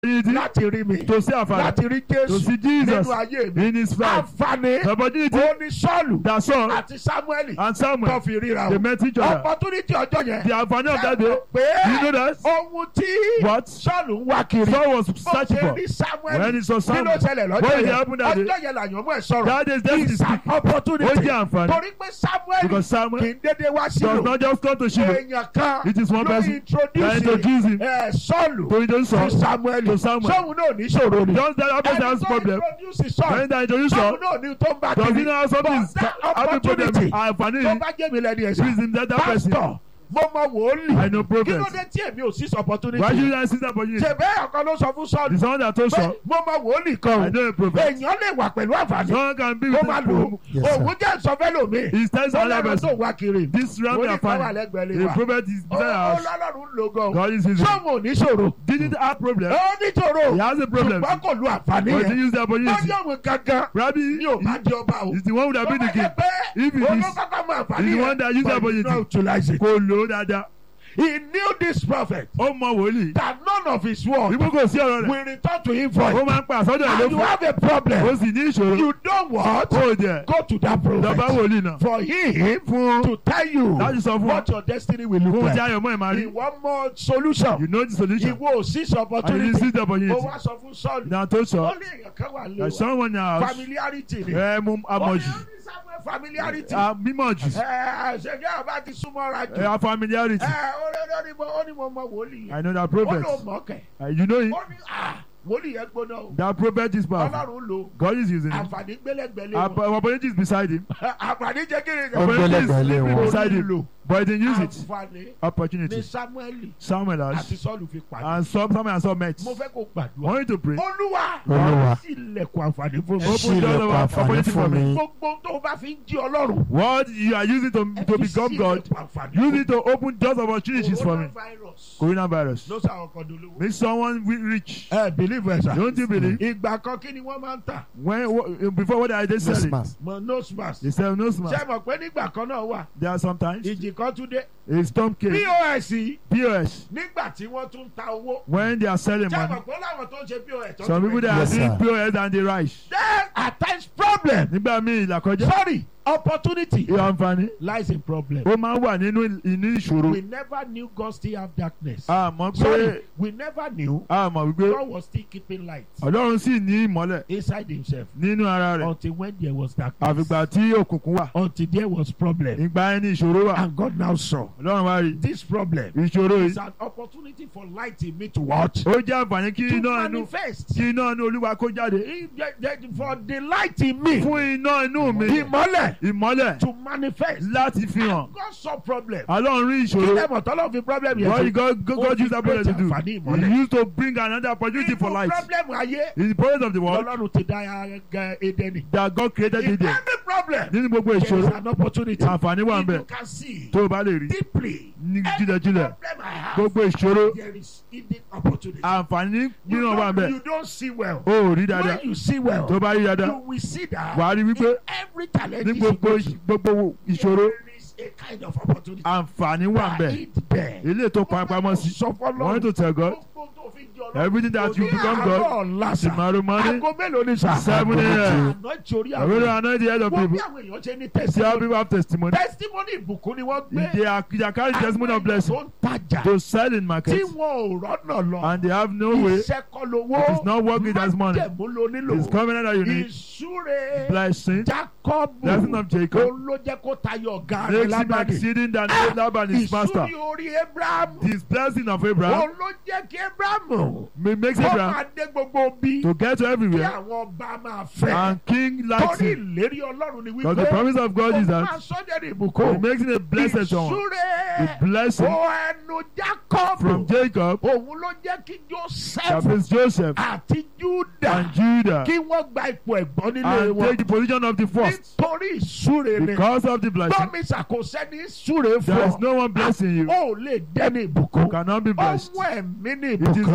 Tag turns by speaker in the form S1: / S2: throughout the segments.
S1: opportunity
S2: láti rí mi
S1: to see our father
S2: láti rí
S1: to
S2: jésù
S1: see Jesus
S2: nínú ayé mi
S1: in his life
S2: àǹfààní
S1: the opportunity
S2: ó ní sọ́ọ̀lù
S1: that Saul
S2: àti samueli
S1: and
S2: tó
S1: Samuel
S2: fi ríra
S1: they
S2: o
S1: met each other
S2: opportunity ọjọ́ yẹn
S1: the àǹfààní of that day
S2: pé
S1: you know that
S2: ohun tí
S1: what
S2: sọ́ọ̀lù ń wá kiri
S1: Saul was
S2: ó
S1: searching
S2: ṣe
S1: for
S2: rí samuel
S1: when he saw
S2: kí ló
S1: Samuel
S2: ṣẹlẹ̀
S1: what
S2: lọ́jọ́
S1: did
S2: yẹn
S1: happen that day
S2: ọjọ́ yẹn làyàn mú ẹ̀ sọ̀rọ̀
S1: that day destiny
S2: it's an
S1: speak ó
S2: opportunity
S1: jẹ́ àǹfààní
S2: torí pé samuel
S1: because Samuel
S2: kì í dédé wá
S1: does
S2: sílò
S1: not just come to Shiloh
S2: èèyàn kan
S1: it is one
S2: ló
S1: person that
S2: introduce
S1: introduce him
S2: ẹ̀ sọ́ọ̀lù
S1: to introduce
S2: sí
S1: Saul
S2: samuel
S1: to Samuel.
S2: sọ́ọ̀lù náà ní ìṣòro ni
S1: just that happen
S2: ẹni
S1: has
S2: tó
S1: problem
S2: introduce sọ́ọ̀lù
S1: when they introduce Saul
S2: sọ́ọ̀lù náà ní tó ń bá
S1: does he
S2: kiri
S1: know how something is
S2: But that
S1: having problem
S2: opportunity
S1: àǹfààní
S2: tó
S1: yìí
S2: bá jẹ́ mi lẹ́ni
S1: is
S2: ẹ̀sà
S1: in that that person
S2: pásítọ̀ mo mọ wòólì
S1: I know
S2: kí ló
S1: progress
S2: dé tí èmi ò sí opportunity
S1: why should I see that opportunity
S2: ṣe bẹ́ẹ̀ ọ̀kan ló sọ fún
S1: the
S2: sọ́ọ̀lù
S1: someone that told
S2: pé
S1: Saul
S2: mo mọ wòólì
S1: I
S2: kan o
S1: know a prophet
S2: èèyàn lè wà pẹ̀lú àǹfààní
S1: someone can be
S2: kó
S1: with
S2: má
S1: him
S2: lò ó
S3: Yes, sir.
S2: òun jẹ́ ìsọfẹ́lòmí
S1: he tells
S2: ó
S1: another
S2: lẹ́nu tó
S1: person
S2: wá kiri
S1: this round
S2: wòlíì
S1: their
S2: kan wà
S1: family
S2: lẹ́gbẹ̀ẹ́ lé
S1: the
S2: wa
S1: prophet is
S2: ó
S1: beside our
S2: ó
S1: house
S2: lọ́lọ́run ń lo gan
S1: God is using
S2: sọ́ọ̀mù ò ní ṣòro
S1: didn't have problem
S2: ó ní ṣòro
S1: he has a problem
S2: ṣùgbọ́n kò lu àǹfààní
S1: but he
S2: yẹn
S1: used the
S2: ó
S1: opportunity
S2: yẹ òun gangan
S1: Rabbi
S2: ní ò bá di ọba o
S1: is the one who have
S2: tó
S1: been
S2: bá
S1: the
S2: jẹ́
S1: king
S2: pé
S1: if it is
S2: olókàkà mọ àǹfààní
S1: is the
S2: yẹn
S1: one that use the
S2: but he
S1: opportunity.
S2: did not utilize it.
S1: kò lò ó dáadáa
S2: he knew this prophet
S1: ó mọ wòlíì
S2: that none of his word
S1: ibú kò sí ọ̀rọ̀ rẹ̀
S2: will return to him
S1: ó
S2: void
S1: máa ń pa àsọdọ̀ ẹ̀ ló
S2: and you
S1: fún
S2: have a problem
S1: ó sì ní ìṣòro
S2: you don't want
S1: ó jẹ
S2: go to that
S1: lọ́ba
S2: prophet
S1: wòlíì náà
S2: for him
S1: fún
S2: to tell you
S1: láti sọ fún ọ
S2: what your destiny will look
S1: fún
S2: like.
S1: tí ayọ̀ mọ́ ẹ̀ máa rí
S2: ìwọ mọ solution
S1: you know the solution
S2: ìwọ ò sí
S1: and you
S2: opportunity
S1: see the
S2: ó
S1: opportunity
S2: wá sọ fún sọ́ọ̀lù
S1: na tó
S2: ó
S1: sọ
S2: ní èèyàn kan wà lé
S1: ẹ̀
S2: wa
S1: someone in our house
S2: familiarity ni
S1: ẹ̀ mú
S2: ó ní
S1: amọ̀jù
S2: ó ní sábẹ́ familiarity
S1: a mímọ̀ jù
S2: ẹ ṣẹjẹ ọba ti súnmọ́ra jù
S1: ẹ̀ a familiarity
S2: ẹ ó ní ó ní mo ó ní mo mọ wòlíì yẹn
S1: I know that
S2: ó
S1: prophet
S2: ló mọ̀ kẹ́
S1: Uh, you know him
S2: ó ní à wòlíì yẹn gbóná o
S1: that prophet is powerful
S2: ọlọ́run lò
S1: God is using him
S2: àǹfààní gbélẹ̀gbẹ̀lẹ̀
S1: Our
S2: wọn
S1: opportunity is beside him
S2: àǹfààní jẹ́ kí ni
S3: Ó
S1: opportunity is
S3: gbẹ́lẹ̀gbẹ̀lẹ̀
S1: sleeping
S3: wọn.
S1: beside him but he didn't use it
S2: àǹfààní ní
S1: opportunity
S2: samuel
S1: Samuel
S2: àti
S1: has
S2: sọ́ọ̀lù fi pàdé
S1: and some Samuel and some met
S2: mo fẹ́ kó gbàdúrà
S1: want you to pray
S2: olúwa
S3: Olúwa.
S2: sí ilẹ̀kùn àǹfààní fún mi
S1: Open
S3: ṣí
S1: door
S3: ilẹ̀kùn
S1: of
S3: àǹfààní
S1: opportunity for
S3: fún
S1: me.
S3: mi.
S2: gbogbo tó o bá fi ń jí ọlọ́run
S1: what you are using to to become God use it to open doors of opportunities for me
S2: coronavirus
S1: coronavirus
S2: ló sàwọn kan dolówó.
S1: make someone wi- rich
S2: ẹ believe ẹ sà.
S1: don't you believe
S2: ìgbà kan kí ni wọ́n máa ń tà
S1: when wh- before what I just
S3: No
S1: said
S3: smash.
S2: mọ nose mask.
S1: they sell no
S2: ṣé
S1: smart
S2: mọ̀ pé nígbà kan náà wà
S1: there are sometimes
S2: ìjì kan tún dé.
S1: a storm came
S2: pos yìí
S1: POS
S2: nígbà tí wọ́n tún ta owó.
S1: when they are selling
S2: ṣé
S1: money
S2: mọ̀ pé láwọn tó ń ṣe pos. tó
S1: some
S2: tún
S1: people
S2: rẹ̀.
S1: they are
S3: Yes,
S1: doing
S3: sir.
S1: POS and they rise
S2: there are times problem.
S1: nígbà míì ìlàkọjá
S2: sorry opportunity
S1: ìwà àǹfààní
S2: lies in problem.
S1: ó máa ń wà nínú inú ìṣòro
S2: we never knew God still have darkness.
S1: àmọ́ pé
S2: sorry we never knew
S1: àmọ́ wípé
S2: God was still keeping light
S1: ọlọ́run sì ní ìmọ́lẹ̀
S2: inside himself
S1: nínú ara rẹ̀
S2: until when there was darkness.
S1: àfìgbà tí òkùnkùn wà
S2: until there was problem.
S1: ìgbà ẹni ìṣòro wà
S2: and God now saw
S1: ọlọ́run wá rí
S2: this problem
S1: ìṣòro
S2: is
S1: yìí
S2: an opportunity for light in me to watch.
S1: ó jẹ́ àǹfààní kí
S2: to
S1: iná inú
S2: manifest.
S1: kí iná inú olúwa kó jáde
S2: If the- the- for the light in me.
S1: fún iná inú mi
S2: ìmọ́lẹ̀
S1: ìmọ́lẹ̀
S2: to manifest.
S1: láti fi hàn
S2: And God saw problem.
S1: ọlọ́run rí
S2: kí
S1: ìṣòro
S2: lè mọ̀ tọ́lọ́ fi problem yẹn
S1: what
S2: ṣe.
S1: God God
S2: Ó
S1: God
S2: fi
S1: use that problem to do
S2: create àǹfààní
S1: he
S2: ìmọ́lẹ̀.
S1: used to bring another opportunity for
S2: Nínú
S1: light
S2: problem ayé
S1: in the presence of the world
S2: lọ́lọ́run ti dá ẹgẹ Édẹ́nì.
S1: that God created
S2: In
S1: in there
S2: every problem
S1: nínú gbogbo
S2: there is
S1: ìṣòro
S2: an opportunity.
S1: àǹfààní wà ń
S2: If
S1: bẹ
S2: you can see
S1: tó o bá lè rí
S2: deeply
S1: ní
S2: every
S1: jílẹ̀jílẹ̀
S2: problem I have
S1: gbogbo ìṣòro
S2: there is hidden opportunity.
S1: àǹfààní
S2: You
S1: mìíràn wà ń bẹ
S2: don't, you don't see well.
S1: o ò rí dáadáa
S2: When you see well,
S1: tó o bá rí
S2: you
S1: dáadáa
S2: will see that
S1: wà á rí wípé
S2: in every challenge
S1: ní
S2: you
S1: gbogbo
S2: go through,
S1: gbogbo ìṣòro
S2: there is a kind of opportunity.
S1: àǹfààní wà ń bẹ
S2: That is there.
S1: ilé tó pamọ́ sí
S2: Sọ fọ́lọ́run,
S1: want to tell God
S2: gbogbo tó fi jọ lọ́run.
S1: everything that you
S2: Ní
S1: become
S2: àárọ̀
S1: God
S2: ọ̀la sà,
S1: tomorrow morning
S2: aago mélòó ni sà?
S1: seven a.m.
S2: Àná ìtòrí
S1: I will
S2: àwọn
S1: anoint the head of
S2: wọ́n bí
S1: people
S2: àwọn èèyàn ṣe ní
S1: see how
S2: testimony.
S1: people have testimony
S2: Testimony ìbùkún ni wọ́n gbé.
S1: they are they are carrying testimony of blessing
S2: Àwọn èèyàn tó ń tajà
S1: to sell in
S2: tí
S1: market
S2: wọn ò rọ́nà lọ.
S1: and they have no way
S2: Iṣẹ́ kọ́ lówó.
S1: It is not working as money.
S2: Májẹ̀mú lo nílò.
S1: it's covenant that you need
S2: Ìsúre.
S1: blessing
S2: Jacob
S1: blessing of Jacob
S2: òun ló jẹ́ kó tayọ ọ̀gá rẹ̀
S1: makes him
S2: lábàdì.
S1: exceeding than Laban his master
S2: Ìsúre orí Abraham
S1: this blessing of Abraham
S2: òun ló jẹ́ kí Abraham
S1: ma- makes
S2: kó
S1: Abraham
S2: máa dé gbogbo bí
S1: to get to
S2: kí
S1: everywhere
S2: àwọn ọba máa fẹ́.
S1: and king likes
S2: Torí
S1: him
S2: ìlérí Ọlọ́run ni
S1: because the
S2: wípé
S1: promise of God is
S2: ó máa
S1: that
S2: sọ́jà ní
S1: he
S2: ìbùkún.
S1: makes him a blessed someone the
S2: Ìsúre
S1: blessing
S2: ó ẹnu Jacob
S1: from Jacob
S2: òun ló jẹ́ kí
S1: that
S2: Joseph
S1: is Joseph
S2: àti Judah
S1: and Judah
S2: kí wọ́n gba ipò ẹ̀gbọ́n nílé
S1: and
S2: wọn.
S1: take the position of the first
S2: nítorí ìsúre ni
S1: because of the blessing
S2: bọ́mi ṣàkóso ní ìsúre
S1: there is
S2: fún
S1: no one blessing you
S2: ọ ò lè dẹ́ni ìbùkún
S1: cannot be blessed
S2: ọmọ ẹ̀mí ní
S1: it is
S2: ìbùkún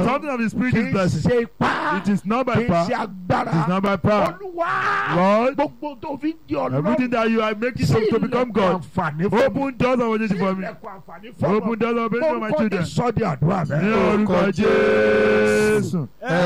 S1: something of the spirit
S2: kì
S1: is
S2: í
S1: blessing.
S2: ṣe ipá
S1: It is not by
S2: kì í
S1: power.
S2: ṣe agbára
S1: It is not by power.
S2: olúwa
S1: Lord,
S2: gbogbo tó fi ń di
S1: everything
S2: ọlọ́run
S1: that you are making
S2: sí
S1: to, to become
S2: ilẹ̀kùn
S1: God,
S2: àǹfààní fún mi
S1: open doors of opportunity
S2: sí
S1: for me.
S2: ilẹ̀kùn àǹfààní fún
S1: Open
S2: mi
S1: doors of opportunity for my
S2: orúkọ
S1: children.
S2: Jésù sọ di àdúrà
S1: Ní
S2: bẹ́ẹ̀.
S1: orúkọ Jésù.